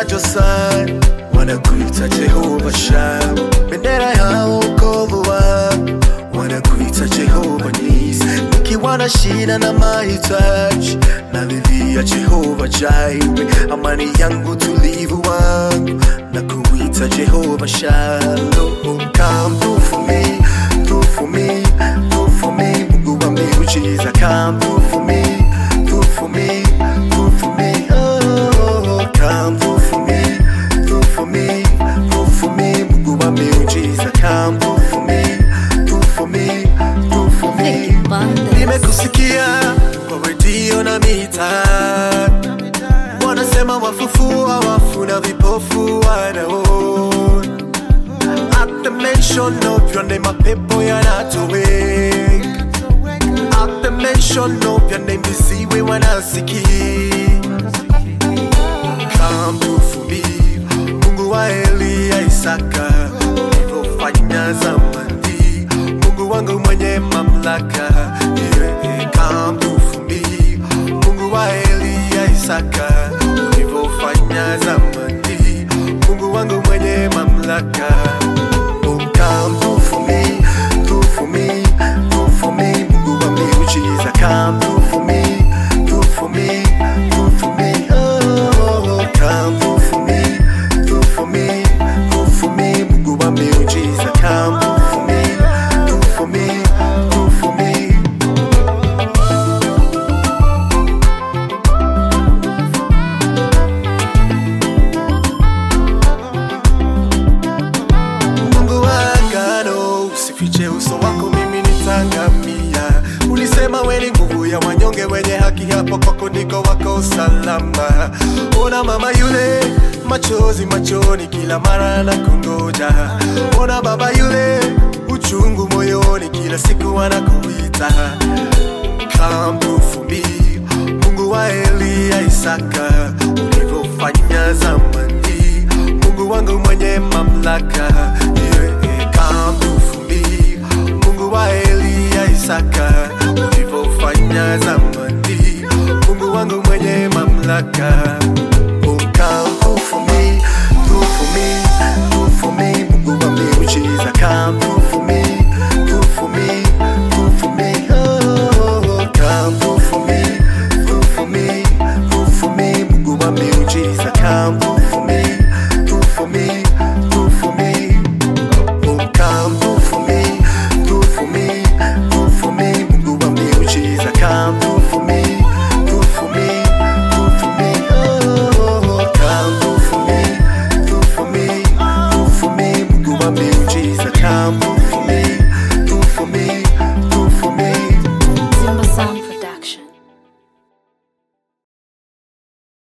Josai wanakuita Jehova Sham, bendera ya wokovu wangu wanakuita Jehova Nisi, nikiwa na shida na mahitaji nalilia Jehova Jireh, amani yangu tulivu wangu na kuita Jehova Shalom. Come through for me, through for me, through for me, Mungu wa miujiza, come through for me, through for me, through for me, oh, come through for me, through for me, through for me, Mungu wa miujiza, come through for me, through for me, through for me. Vicky Bandes. Nimekusikia kwa redio na mitaa, wanasema wafufua wafu na vipofu wanaona. At the mention of your name, mapepo yanatoweka. At the mention of your name, visiwe wanasikia. Come through for me, Mungu wa Eliya Isaka, ulivyofanya zamani, Mungu wangu mwenye mamlaka. Yeah, come through for me, Mungu wa Eliya Isaka, ulivyofanya zamani, Mungu wangu mwenye mamlaka. Oh, come through for me, through for me, through for me, Mungu wa miujiza, come through for me, through for me, through for me, oh, come through for me, through for me, through for me, Mungu wa miujiza, come through for me, through for me, through for me. Mungu wa agano, usifiche uso wako, mimi nitangamia. Ulisema we ni nguvu ya wanyonge, wenye haki, hapo kwako ndiko wako salama. Ona mama yule, machozi machoni, kila mara na kungoja. Ona baba yule, uchungu moyoni, kila siku anakuita. Come through for me, Mungu wa Eliya Isaka, ulivyofanya zamani Mungu wangu mwenye mamlaka